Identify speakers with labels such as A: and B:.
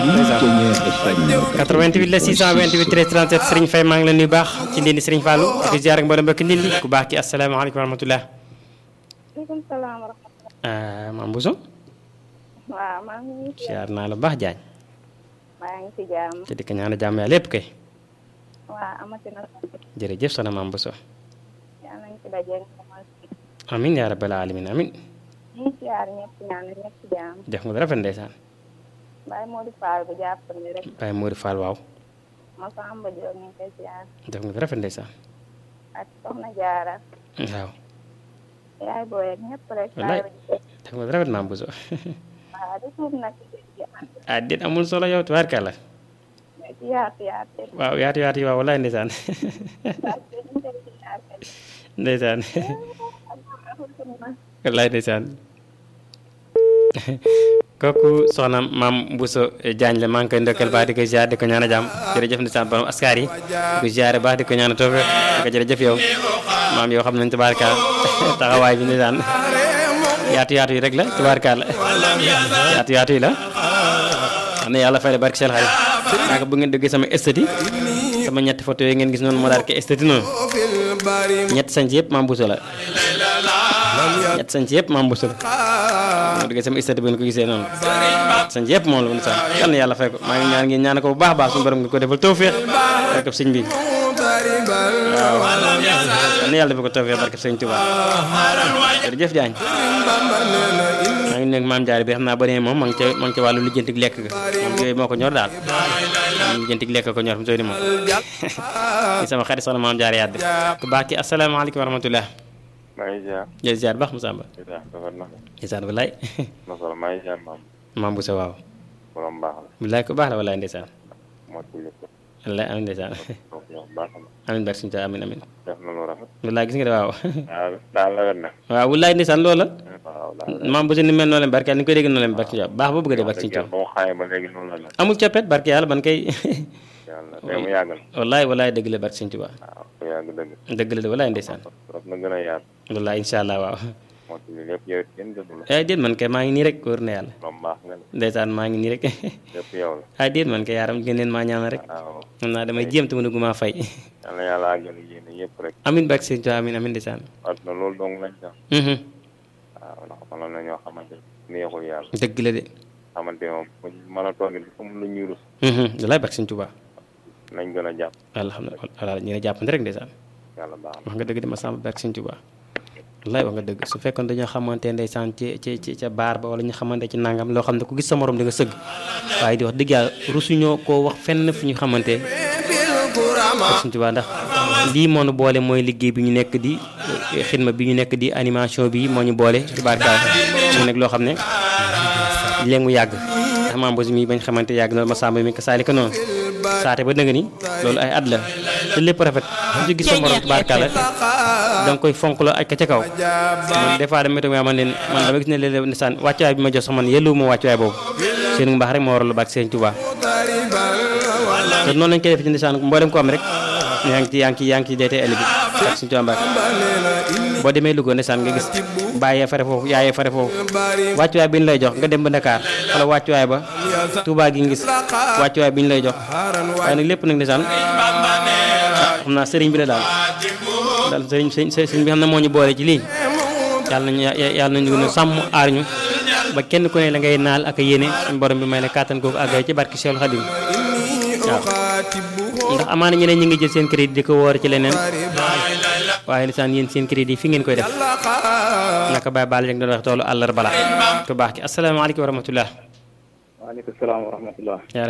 A: 88 la 628 13 37 Serigne Faye maa ngi la nuyu baax ci ndindi Serigne Fallou ak ziar ak mboolem mbokk ndindi ku baax ki asalaamaaleykum wa rahmatulah.
B: maaleykum salaam wa rahmatulah.
A: Mame Bousso.
B: waaw maa ngi.
A: ziar naa la baax Diagne.
B: maa ngi ci jàmm.
A: te di ko ñaan jàmm yàlla lépp kay.
B: waaw amati na.
A: jërëjëf soxna Mame Bousso.
B: yaa nañ ci daje.
A: amin yaa rabbal alamin amin
B: ñu ngi siyaar ñëpp ñaan ñëpp ci jàmm.
A: def nga rafet ndeysaan.
B: Baye Modou Fall bu jàppale rek.
A: Baye Modou Fall waaw.
B: Masamba Diop ñu ngi koy siyaar.
A: def nga rafet ndeysaan.
B: ak Soxna Jaara.
A: waaw.
B: yaay booy ak ñëpp rek.
A: wallaay def nga rafet Mame Bousso.
B: waaw di suuf nag ci
A: ah déet amul solo yow tubaarkàlla.
B: ci yaatu yaatu.
A: waaw yaatu yaatu yi waaw wallaay ndeysaan. ndeysaan. wallaay ndeysaan. kooku soxna Mame Bousso Diagne la maa ngi koy ndokkal baax di ko ziar di ko ñaan a jàmm jërëjëf ndeysaan borom askar yi di ko ziare baax di ko ñaan a toofe di ko jërëjëf yow maam yow xam nañ tubaarka taxawaay bi ndeysaan yaatu yaatu yi rek la tubaarka la yaatu yaatu yi la xam ne yàlla fay la barke seen xarit daanaka bu ngeen déggee sama esthétique sama ñetti photo yi ngeen gis noonu moo daal ke esthétique noonu ñetti sañ ci yëpp Mame Bousso la ñett sañ ci yëpp Mame Bousso la moo déggee sama esthétique bu ngeen ko gisee noonu sañ ci yëpp moom la mu sax yal na yàlla fay ko maa ngi ñaan ngeen ñaan ko bu baax a baax suñu borom nga ko defal tawfeex barke sëñ bi waaw yal na yàlla defal ko tawfeex barke sëñ Tuubaa jërëjëf Diagne maa ngi nekk maam Diarra bi xam naa ba ne moom ma ngi ca ma ngi ca wàllu lijjantik lekk ga moom yooyu moo ko ñor daal moom lijjantik lekk ko ñor mu sooy di moom ci sama xarit soxna maam Diarra yàdd ku baax ki asalaamaaleykum wa rahmatulah
C: maa ngi ziar.
A: jërëjëf ziar baax Moussa Mba
C: ziar rafet na.
A: ndeysaan wallaay
C: masala maa ngi ziar maam.
A: Mame Bousso waaw
C: borom baax la.
A: wallaay ku baax la wallaay ndeysaan
C: moo ci lépp.
A: wallaay amiin ndeysaan
C: donc yow baax na.
A: amiin barke suñu amiin amiin
C: def na lu rafet.
A: wallaay gis nga de waaw
C: waaw daal la wet na.
A: waaw wallaay ndeysaan loolu la
C: waaw daal
A: Mame Bousso ni mel noonu leen barke ni koy dégg noonu leen barke suñu baax ba bëgg a dee barke suñu
C: ba mu xaayee ba léegi noonu la la.
A: amul coppet barke yàlla ban kay
C: yàlla te mu yàggal.
A: wallaay wallaay dëgg la barke suñu Tuubaa
C: waaw ku yàgg dëgg.
A: dëgg la de wallaay ndeysaan
C: trop na gën a yaatu.
A: wallaay incha allah waaw
C: moo ci lépp yow it kenn jënd la.
A: ay déet man kay maa ngi nii rek wóor na yàlla
C: borom baax nga ne.
A: ndeysaan maa ngi nii rek
C: lépp yow la.
A: ay déet man kay yaaram gën leen maa ñaanal rek
C: waaw.
A: xam naa damay jéem te mënu maa fay
C: yàlla yàlla àggal yéene yëpp rek.
A: amin barke sëñ Tuubaa amin amin ndeysaan
C: àdduna loolu dong lañ sax.
A: mhm
C: waaw ndax mënoon na ñoo xamante ne neexul yàlla.
A: dëgg la de
C: xamante ne moom buñ mën a toog it amul lu ñuy rus.
A: mhm wallaay barke sëñ Tuubaa
C: nañ gën a jàpp.
A: alhamdulilah ñu ne jàppante rek ndeysaan
C: yàlla baax na.
A: wax nga dëgg de ma sàmm barke sëñ Tuubaa wallaay wax nga dëgg su fekkoon dañoo xamante ndeysaan ci ci ci ca baar ba wala ñu xamante ci nangam loo xam ne ku gis sa morom di nga sëgg waaye di wax dëgg yàlla rusuñoo koo wax fenn fu ñu xamante barke sëñ Tuubaa ndax lii moo ñu boole mooy liggéey bi ñu nekk di xidma bi ñu nekk di animation bi moo ñu boole ci barkaal mu nekk loo xam ne léegi mu yàgg ndax Mame Bousso mi bañ xamante yàgg na ma sàmm mi ko saali ko noonu saate ba dëgg ni loolu ay at la te lépp rafet ku ci gis sa morom tubaarkàlla da nga koy fonk la aj ka ca kaw man des fois dama toog man leen man dama gis ne léeg-léeg ndeysaan wàccuwaay bi ma jox sax man yellu ma wàccuwaay boobu seen mbaax rek moo waral lu baax seen Tuubaa te noonu lañ koy def ci ndeysaan mboolem ko am rek yaa ngi ci yaa ngi ci yaa ngi ci DTL bi ak suñu Tuubaa Mbàkke boo demee Louga ndeysaan nga gis bàyyee fare foofu yaayee fare foofu wàccuwaay bi ñu lay jox nga dem ba Dakar wala wàccuwaay ba Touba gi nga gis wàccuwaay bi ñu lay jox waaye nag lépp nag ndeysaan xam naa sëriñ bi la daal daal sëriñ sëriñ bi xam ne moo ñu boole ci lii yàlla nañu yàlla nañu gën a sàmm aar ñu ba kenn ku ne la ngay naal ak a yéene suñu borom bi may la kàttan kooku àggale ci barki Seexul Xadim waaw ndax amaana ñeneen ñi ngi jël seen crédit di ko woor ci leneen waaye lisaan yéen seen crédit fi ngeen koy def naka Baye Balla rek doon wax toolu àllarba la ku baax ki asalaamaaleykum wa rahmatullah
D: waaleykum salaam wa rahmatullah